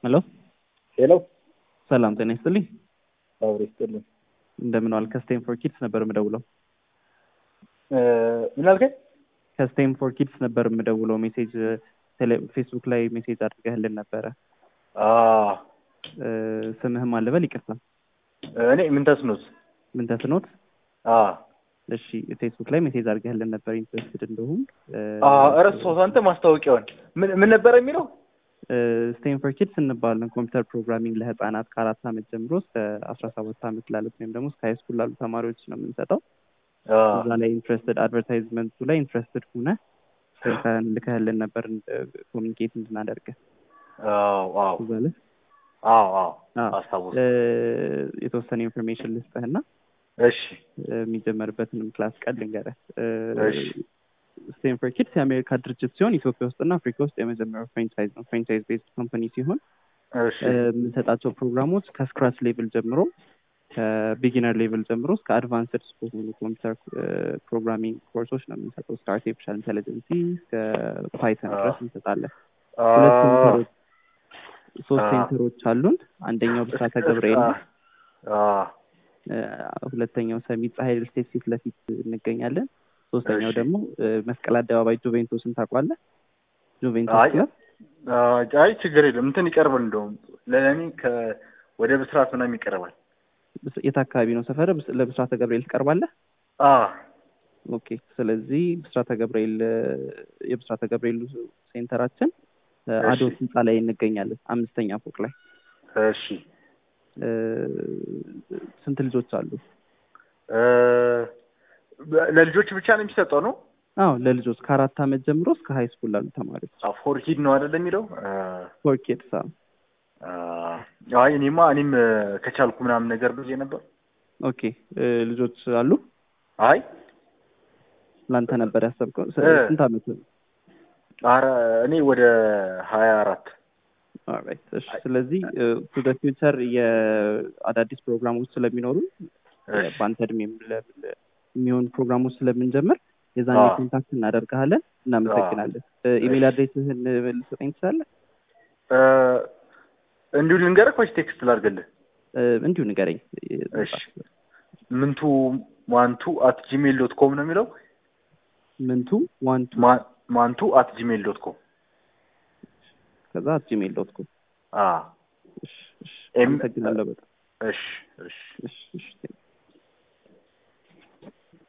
ሄሎ ሄሎ ሰላም ጤና ይስጥልኝ። አብሮ ይስጥልኝ። እንደምን ዋል? ከስቴም ፎር ኪድስ ነበር የምደውለው። እ፣ ምን አልከኝ? ከስቴም ፎር ኪድስ ነበር የምደውለው። ሜሴጅ ቴሌ- ፌስቡክ ላይ ሜሴጅ አድርገህልን ነበረ። አ እ፣ ስምህም አልበል ይቅርታ። እኔ ምን ተስኖት? ምን ተስኖት? አ እሺ ፌስቡክ ላይ ሜሴጅ አድርገህልን ነበር ኢንትረስትድ እንደሆን አ እረሳሁት። አንተ ማስታወቂያውን ምን ምን ነበር የሚለው? ስቴም ፎር ኪድስ እንባለን። ኮምፒውተር ፕሮግራሚንግ ለህፃናት ከአራት ዓመት ጀምሮ እስከ አስራ ሰባት ዓመት ላሉት ወይም ደግሞ እስከ ሃይ ስኩል ላሉ ተማሪዎች ነው የምንሰጠው። አ እዛ ላይ ኢንትረስትድ አድቨርታይዝመንቱ ላይ ኢንትረስትድ ሆነ ስልክህን ልከህልን ነበር ኮሚኒኬት እንድናደርግ አዎ አዎ እዛ ላይ አዎ አዎ አዎ። አስታወስኩ። እ፣ የተወሰነ ኢንፎርሜሽን ልስጥህና እሺ እ፣ የሚጀመርበትንም ክላስ ቀን ልንገርህ። እሺ ስቴም ፎር ኪድስ የአሜሪካ ድርጅት ሲሆን ኢትዮጵያ ውስጥና አፍሪካ ውስጥ የመጀመሪያው ፍራንቻይዝ ነው። ፍራንቻይዝ ቤዝድ ኮምፓኒ ሲሆን እሺ እ፣ የምንሰጣቸው ፕሮግራሞች ከስክራች ሌቭል ጀምሮ ከቢጊነር ሌቭል ጀምሮ እስከ አድቫንስድ እስከሆኑ ኮምፒውተር ፕሮግራሚንግ ኮርሶች ነው የምንሰጠው። እስከ አርቲፊሻል ኢንቴሊጀንሲ እስከ ፓይተን አዎ። ድረስ እንሰጣለን። አ ሁለት ሴንተሮች ሶስት አዎ። ሴንተሮች አሉን። አንደኛው ብስራተ ገብርኤል ነው። አ እ፣ ሁለተኛው ሰሚት ፀሐይ ሪል ስቴት ፊት ለፊት እንገኛለን። ሶስተኛው እሺ። ደግሞ እ፣ መስቀል አደባባይ ጁቬንቱስን ታውቋለህ? ጁቬንቱስ አይ ክለብ አ፣ አይ ችግር የለም እንትን ይቀርባል። እንደውም ለእኔ ከ ወደ ብስራት ምናምን ይቀርባል። ብስ- የት አካባቢ ነው ሰፈር? ለብስራተ ገብርኤል ትቀርባለህ? አ ኦኬ። ስለዚህ ብስራተ ገብርኤል እ፣ የብስራተ ገብርኤል ሴንተራችን እ፣ እሺ። አዶት ህንፃ ላይ እንገኛለን፣ አምስተኛ ፎቅ ላይ። እሺ እ፣ ስንት ልጆች አሉ? እ፣ ለልጆች ብቻ ነው የሚሰጠው ነው? አዎ ለልጆች ከአራት ዓመት ጀምሮ እስከ ሀይ ስኩል ላሉ ተማሪዎች ፎር ኪድ ነው አይደለ የሚለው? አ ፎር ኪድስ። አ፣ አይ እኔማ እኔም እ፣ ከቻልኩ ምናምን ነገር ብዬ ነበር። ኦኬ እ፣ ልጆች አሉ? አይ ላንተ ነበር ያሰብከው? ስ- እ። ስንት ዓመት ነው? አረ እኔ ወደ ሀያ አራት ኦልራይት እሺ። ስለዚህ ቱ ደ ፊውቸር የአዳዲስ ፕሮግራሞች ስለሚኖሩ በአንተ እድሜም ለ- ለ- የሚሆን ፕሮግራሞች ስለምንጀምር የዛኔ አዎ። ኮንታክት እናደርግሃለን። እናመሰግናለን። ኢሜል አድሬስህን ልሰጠኝ ትችላለህ? እንዲሁ ልንገርህ ወይስ ቴክስት ላድርግልህ? እ፣ እንዲሁ ንገረኝ። እሺ ምንቱ ማንቱ አት ጂሜል ዶት ኮም ነው የሚለው። ምንቱ ዋን ቱ ማ- ማንቱ አት ጂሜል ዶት ኮም ከዛ ጂሜል ዶት ኮም። አ እሺ፣ እሺ። ኤም- አመሰግናለሁ በጣም እሺ እሺ እሺ።